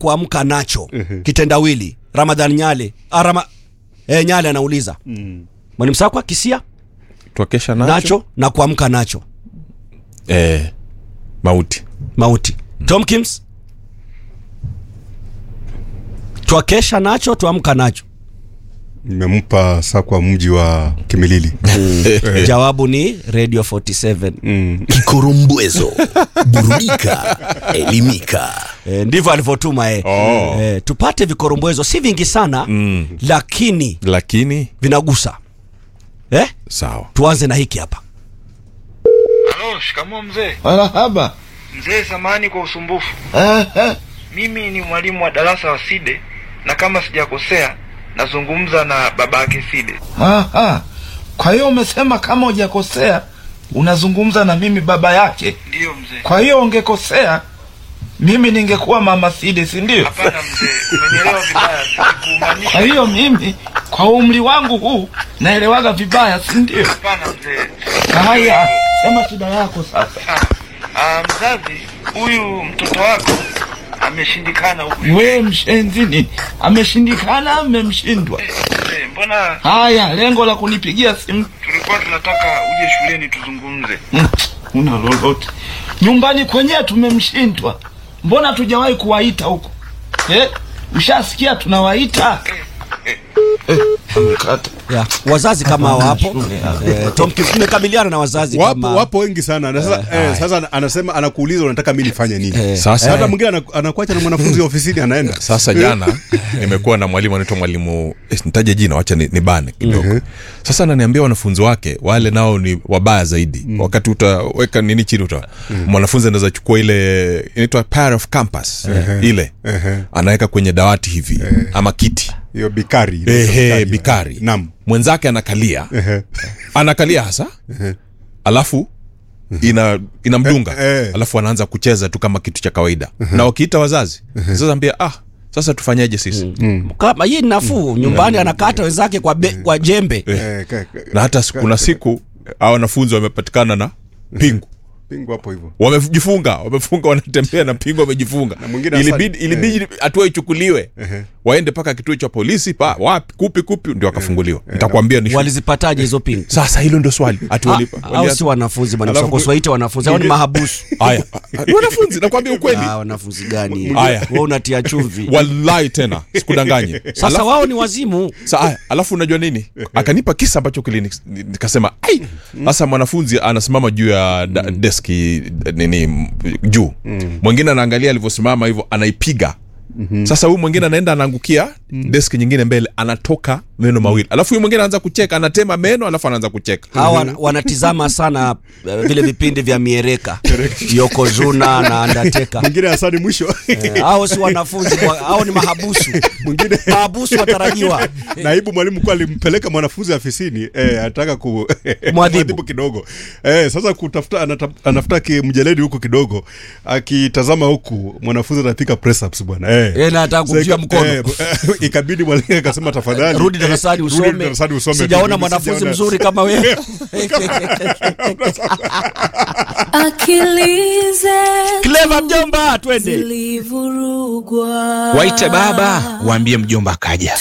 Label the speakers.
Speaker 1: kuamka nacho kitendawili ramadhan nyale ah, Rama, eh, nyale anauliza mwalimu sakwa kisia
Speaker 2: twakesha
Speaker 1: nacho,
Speaker 2: nacho,
Speaker 1: na kuamka nacho
Speaker 2: Eh, mauti
Speaker 1: mauti tomkins twakesha nacho tuamka nacho
Speaker 3: nimempa sakwa mji wa kimilili
Speaker 1: jawabu ni radio 47
Speaker 4: Kikorumbwezo, burudika, elimika.
Speaker 1: e, ndivyo alivyotuma e.
Speaker 2: Oh.
Speaker 1: e, tupate vikorombwezo si vingi sana
Speaker 2: Mm.
Speaker 1: lakini
Speaker 2: lakini
Speaker 1: vinagusa eh?
Speaker 2: sawa
Speaker 1: tuanze na hiki hapa
Speaker 5: Halo, shikamoo mzee.
Speaker 6: Marahaba.
Speaker 5: Mzee, samahani kwa usumbufu.
Speaker 6: Eh, eh.
Speaker 5: Mimi ni mwalimu wa darasa wa Side na kama sijakosea nazungumza na baba yake Side.
Speaker 6: Aha. Kwa hiyo umesema kama hujakosea unazungumza na mimi baba yake.
Speaker 5: Ndiyo mzee.
Speaker 6: Kwa hiyo ungekosea mimi ningekuwa mama Sidi, si ndio?
Speaker 5: Hapana mzee, umenielewa vibaya.
Speaker 6: Kwa
Speaker 5: Sikumaanisha.
Speaker 6: hiyo mimi kwa umri wangu huu naelewaga vibaya, si ndio?
Speaker 5: Hapana mzee.
Speaker 6: Haya, sema shida yako sasa.
Speaker 5: Sawa. Ah, mzazi, huyu mtoto wako ameshindikana huku.
Speaker 6: We mshenzini, ameshindikana, amemshindwa.
Speaker 5: Mzee, mbona
Speaker 6: Haya, lengo la kunipigia simu
Speaker 5: tulikuwa tunataka uje shuleni tuzungumze?
Speaker 6: Mm, una lolote nyumbani kwenyewe tumemshindwa mbona tujawahi kuwaita huko eh? ushasikia tunawaita Eh, amekata.
Speaker 1: yeah. wazazi kama hawa hapo
Speaker 6: shule hapa.
Speaker 1: eh, Tomkins tumekabiliana na wazazi
Speaker 3: wapo,
Speaker 1: kama
Speaker 3: wapo wengi sana na sasa, eh, sasa anasema anakuuliza unataka mi nifanye nini
Speaker 1: Eh.
Speaker 2: Sasa-
Speaker 3: hata mwingine ana- anakuacha na mwanafunzi wa ofisini anaenda
Speaker 2: sasa jana nimekuwa na mwalimu anaitwa mwalimu eh, nitaje jina wacha ni, ni bane kidogo sasa ananiambia wanafunzi wake wale nao ni wabaya zaidi wakati utaweka nini chini uta mwanafunzi anaweza chukua ile inaitwa pair of campus ile anaweka kwenye dawati hivi ama kiti
Speaker 3: hiyo bikari inaitwa
Speaker 2: Ehe, bikari
Speaker 3: Naam.
Speaker 2: mwenzake anakalia
Speaker 3: Ehe.
Speaker 2: anakalia hasa alafu ina inamdunga
Speaker 3: Eh, eh.
Speaker 2: alafu anaanza kucheza tu kama kitu cha kawaida na wakiita wazazi sasa ambia ah sasa tufanyeje sisi
Speaker 1: kama hii ni nafuu nyumbani anakata wenzake kwa, be, kwa jembe
Speaker 3: Eh, ka- ka-
Speaker 2: na hata siku- kuna siku hawa wanafunzi wamepatikana na pingu
Speaker 3: pingu hapo hivyo
Speaker 2: wamejifunga wamefunga wanatembea na pingu wamejifunga
Speaker 3: mwingine
Speaker 2: ilibidi
Speaker 3: asali-
Speaker 2: ilibidi hatua ichukuliwe waende mpaka kituo cha polisi pa wapi kupi kupi ndio wakafunguliwa nitakwambia ni shule.
Speaker 1: walizipataje hizo pingu
Speaker 2: sasa hilo ndio swali ati
Speaker 1: Ah,
Speaker 2: walipa-
Speaker 1: au
Speaker 2: wali-
Speaker 1: si wanafunzi
Speaker 3: Alafu-
Speaker 1: manaswaite wanafunzi au ni mahabusu
Speaker 2: haya ni wanafunzi nakwambia ukweli
Speaker 1: Ah, wanafunzi gani
Speaker 2: Haya.
Speaker 1: we unatia chumvi
Speaker 2: wallahi tena sikudanganye
Speaker 1: sasa wao ni wazimu
Speaker 2: Sa, aya, alafu unajua nini akanipa kisa ambacho kilini nikasema ai sasa mwanafunzi anasimama juu ya da, deski nini m- juu mwingine anaangalia alivyosimama hivyo anaipiga sasa huyu mwingine anaenda anaangukia deski nyingine mbele anatoka meno mawili alafu huyu mwingine anaanza kucheka anatema meno alafu anaanza kucheka
Speaker 1: hawa wana- wanatizama sana eh, vile vipindi vya miereka yokozuna na andateka
Speaker 3: mwingine asani mwisho
Speaker 1: hao si wanafunzi wa- hao ni mahabusu
Speaker 3: mwingine
Speaker 1: mahabusu watarajiwa
Speaker 3: naibu mwalimu kuwa alimpeleka mwanafunzi afisini eh, anataka ku
Speaker 1: Mwadhibu.
Speaker 3: kidogo eh, sasa kutafuta anata, anafuta kimjeledi huku kidogo akitazama huku mwanafunzi anapiga press ups bwana eh.
Speaker 1: Yeye na anataka
Speaker 3: Sasa
Speaker 1: kumshika
Speaker 3: ika-
Speaker 1: mkono.
Speaker 3: eh, ikabidi mwalimu akasema tafadhali
Speaker 1: rudi darasani
Speaker 3: rudi
Speaker 1: usome
Speaker 3: darasani usome
Speaker 1: sijaona
Speaker 3: Mimi
Speaker 1: mwanafunzi
Speaker 3: sijaona.
Speaker 1: mzuri kama wewe
Speaker 7: Akilize
Speaker 1: clever mjomba twende
Speaker 7: zilivurugwa.
Speaker 8: waite baba waambie mjomba akaja